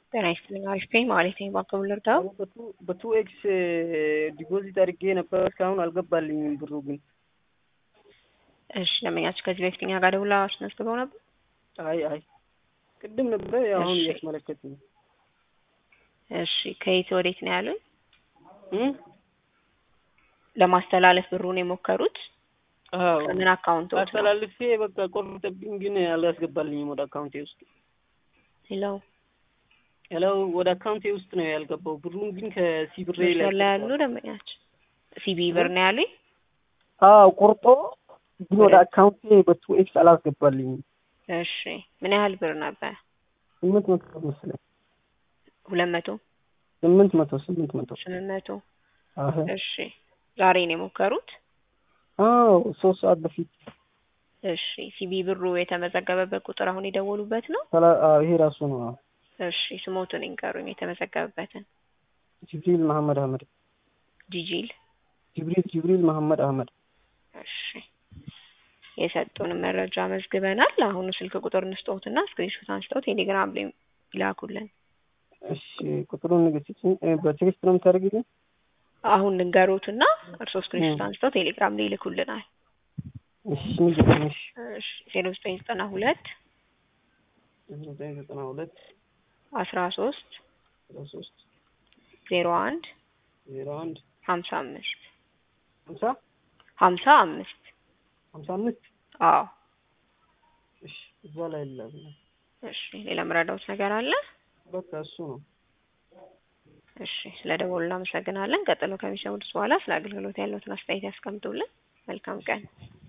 ጤና ይስጥልኝ። አሪፍ ነኝ ማለት ነኝ። ባንክ ልርዳው? በቱ ኤክስ ዲፖዚት አድርጌ ነበር እስካሁን አልገባልኝም ብሩ ግን። እሺ ደንበኛችሁ ከዚህ በፊት እኛ ጋር ደውላ አስመዝግበው ነበር? አይ አይ ቅድም ነበር አሁን እሺ። እያስመለከት ነው። እሺ ከየት ወዴት ነው ያሉኝ? እም? ለማስተላለፍ ብሩን የሞከሩት አዎ ከምን አካውንት ነው? አስተላልፌ በቃ ቆርጠብኝ፣ ግን አላስገባልኝም ወደ አካውንቴ ውስጥ። ሄሎ ያለው ወደ አካውንቴ ውስጥ ነው ያልገባው። ብሩን ግን ከሲብሬ ላይ መስመር ላይ ያሉ ደንበኛችሁ ሲቢ ብር ነው ያሉኝ? አዎ ቆርጦ ግን ወደ አካውንቴ በቱ ኤክስ አላስገባልኝም። እሺ ምን ያህል ብር ነበር? ስምንት መቶ መሰለኝ ሁለት መቶ ስምንት መቶ ስምንት መቶ ስምንት መቶ አህ እሺ ዛሬ ነው የሞከሩት? አዎ ሶስት ሰዓት በፊት እሺ ሲቢ ብሩ የተመዘገበበት ቁጥር አሁን የደወሉበት ነው? ሰላ- አዎ ይሄ ራሱ ነው። አዎ እሺ ስሞቱን ይንገሩኝ የተመዘገበበትን። ጅብሪል መሐመድ አህመድ ጂጂል ጅብሪል ጅብሪል መሐመድ አህመድ እሺ የሰጡን መረጃ መዝግበናል። አሁኑ ስልክ ቁጥር እንስጠውትና ስክሪንሾት አንስተው ቴሌግራም ላይ ይላኩልን። እሺ ቁጥሩን ንገሪኝ። በቴክስት ነው የምታደርጊልኝ? አሁን ልንገሮትና እርስዎ ስክሪንሾት እ። አንስተው ቴሌግራም ላይ ይልኩልናል። እሺ ንገሪኝ። እሺ እሺ ዜሮ ዘጠኝ ዘጠና ሁለት ዘጠኝ ዘጠና ሁለት አስራ ሶስት አስራ ሶስት ዜሮ አንድ ዜሮ አንድ ሀምሳ አምስት ሀምሳ ሀምሳ አምስት ሀምሳ አምስት አዎ እሺ እዛ ላይ ላል እሺ ሌላ መረዳውት ነገር አለ? በቃ እሱ ነው። እሺ ስለ ደወሉ እናመሰግናለን። ቀጥሎ ከሚሰሙት በኋላ ስለ አገልግሎት ያለዎትን አስተያየት ያስቀምጡልን። መልካም ቀን።